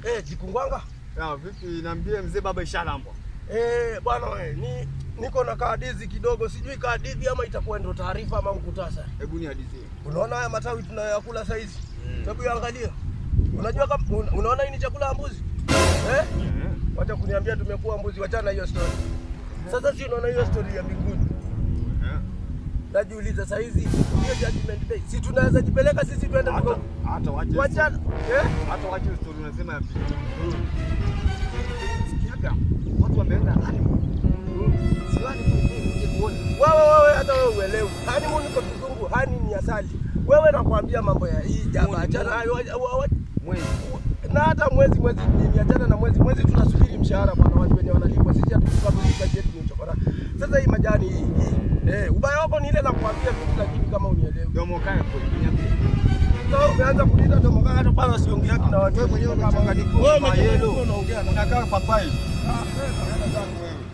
Eh, Jikungwanga. Ya, vipi niambie mzee baba ishalambwa. Eh, bwana we, ni niko na kaadizi kidogo, sijui kaadizi ama itakuwa ndio taarifa ama mkutasari. Hebu ni hadithi. Unaona haya matawi tunayoyakula saa hizi? Hebu yaangalia. Unajua kama un, unaona hii ni chakula ya mbuzi? Eh? Wacha kuniambia tumekuwa mbuzi, wachana hiyo story. Sasa si unaona hiyo story ya mbinguni. Najiuliza saa hizi hiyo judgment day. Si tunaweza jipeleka sisi twende Hata tuko hata wache. wachana. Eh? Hata wache story unasema ya pili. Sikiaga watu wameenda honeymoon. Si honeymoon uje kuona. Wewe wewe hata wewe uelewi. Honeymoon kwa kizungu, honey ni asali. Wewe nakwambia mambo ya hii jaba, Mwezi, achana hayo. wa- wa- Mwezi. na hata mwezi mwezi ni achana na mwezi mwezi tunasubiri mshahara bwana watu wenye wanalipwa sisi hatukukamilika kazi yetu ni uchokora sasa hii majani hii hii eh ubaya wako ni ile nakwambia vitu lakini kama unielewi Domo kae kwa niambie. sasa umeanza kuniita ndio mkaa hata bana siongea na watu Wewe mwenyewe kama- umechanganyika. wewe mwenyewe Mayelo. unaongea na Unakaa papai. Ah, wewe, unaenda zako wewe